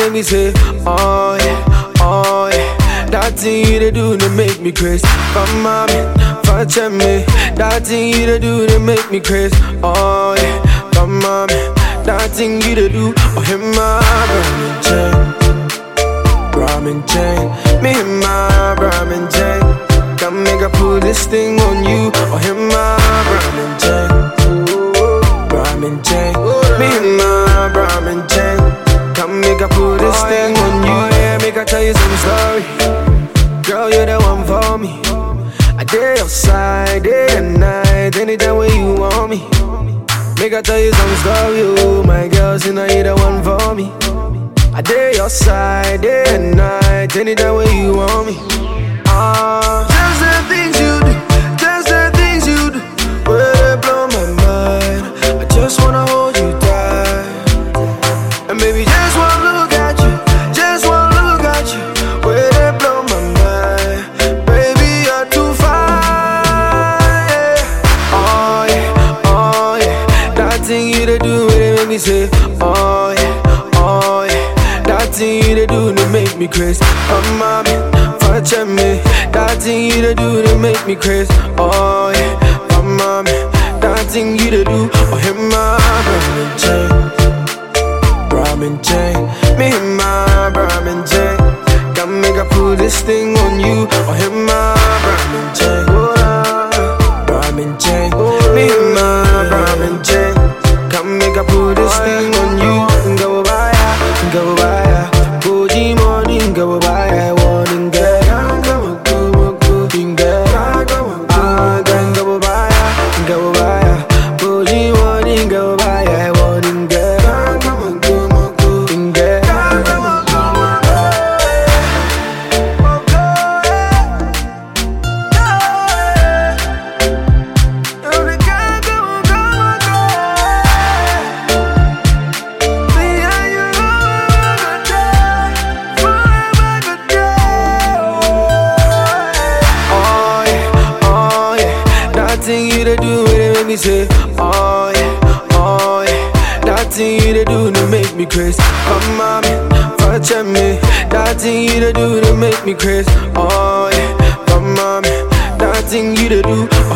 make me say, oh yeah, oh yeah. That thing you to do to make me crazy. For mommy, for me. That thing you to do to make me crazy. Oh yeah, for mommy. That thing you to do, oh him my ramen chain, ramen chain. Me and my ramen chain. Come make I put this thing on you, oh him my ramen chain, ramen chain. Me and my ramen chain. Come make I put this thing on you, yeah. Make I tell you some story. Girl, you're the one for me. I did your side day and night, anytime when you want me. Make I tell you some story, oh my girl, see now you're the one for me. I did your side day and night, anytime when you want me. Ah, just the things you do, just the things you do, where they blow my mind. I just wanna hold you tight, and baby, just one look at you, just one look at you, where they blow my mind. Baby, you're too fine. Yeah. Oh yeah, oh yeah, that thing you to do, it make me say, oh yeah, oh yeah, that thing you to do to make me crazy. Oh mommy, for me, that thing you to do to make me crazy. Oh yeah, oh mommy, that thing you to do, oh hit my ramen chain, ramen chain, me and my ramen chain. Come make I put this thing on you, oh hit my ramen chain, ramen chain, me and my ramen chain. Come make I put this thing on you, go by, go by. Goji morning, go by, warning girl. Go, go, go, girl. Ah, girl, go by, go by. Goji morning, go by, warning girl. Go, go, go, girl. Oh yeah, oh yeah. That thing you to do, it make me say, oh yeah, oh yeah. That thing you to do to make me crazy. Come on, for me. That thing you to do to make me crazy. Oh yeah, come on, that thing you to do,